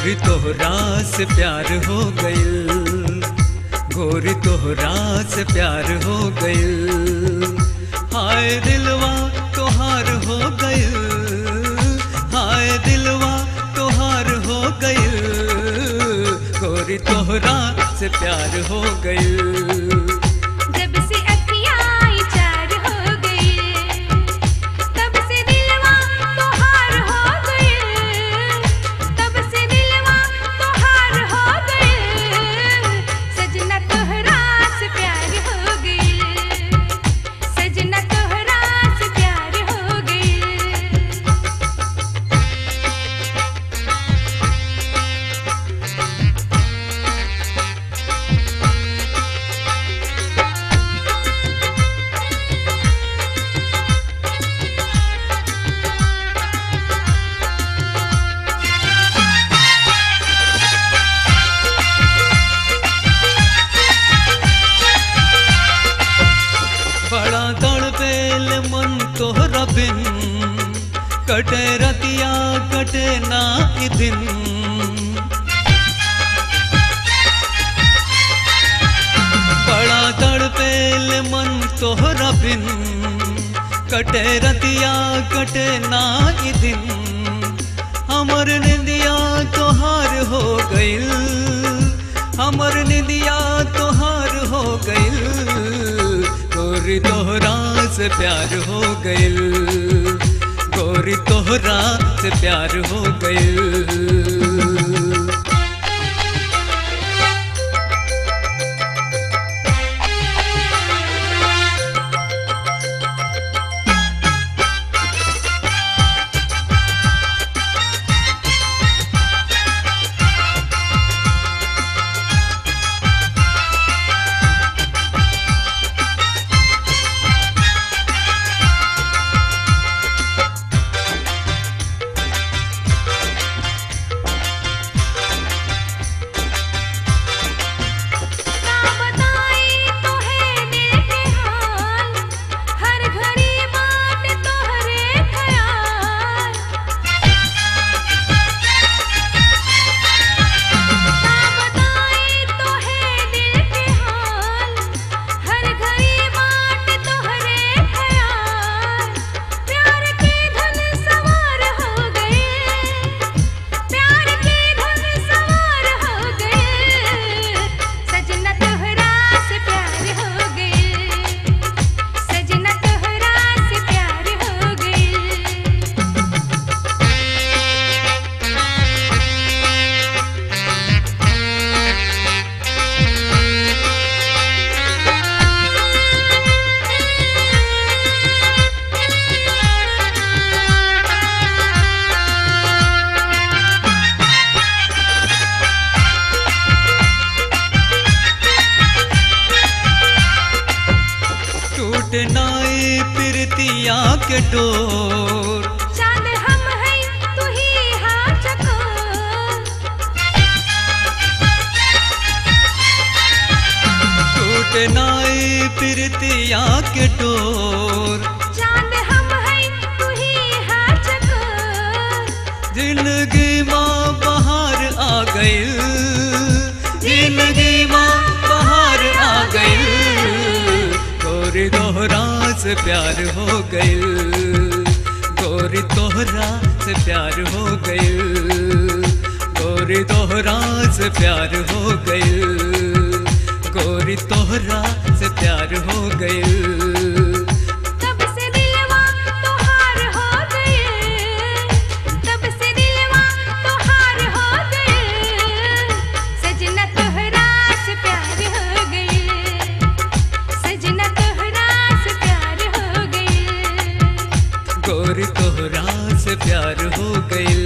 गोरी तोहरा से प्यार हो गइल गोरी तोहरा से प्यार हो गइल हाय दिलवा तोहार हो गइल हाय दिलवा तोहार हो गइल गोरी तोहरा से प्यार हो गइल जब से अखियाँ चार हो गई तब से दिलवा तोहार हो गई तब से दिलवा तोहार हो गई सजना तोहरा से प्यार हो गई सजना तोहरा से प्यार हो गई बड़ा तड़पेल मन तोहरा बिन कटे रतिया कटे ना ई दिन बड़ा तड़पेल मन तोहरा बिन कटे रतिया कटे ना ई दिन हमर निंदिया तोहार हो गइल हमर निंदिया तोहार हो गइल गोरी तोहरा से प्यार हो गइल गोरी तोहरा से प्यार हो गइल ना बताई तो है दिल के हाल हर घड़ी बात तोहरे ख्याल ना बताई तो है दिल के हाल हर घड़ी बात तोहरे ख्याल प्यार की धुन सवार हो गए प्यार की धुन सवार हो गए सजना तोहरा से प्यार हो गए सजना तोहरा से प्यार हो गए टूट नाई प्रीतिया के डोर चांद हम हैं तू ही हाँ चकोर टूट नाई प्रीतिया के डोर चांद हम हैं तू ही हाँ चकोर जिंदगी माँ बहार आ गई जिंदगी माँ बहार आ गई गोरी दोहरा से प्यार हो गई गोरी तोहरा से प्यार हो गई गोरी तोहरा से प्यार हो गई गोरी तोहरा से प्यार हो गई तब से दिलवा तोहार हो गए तब से दिलवा तोहार हो गए सजना तोहरा से प्यार हो गए सजना तोहरा से प्यार हो गए गोरी तोहरा से प्यार हो गई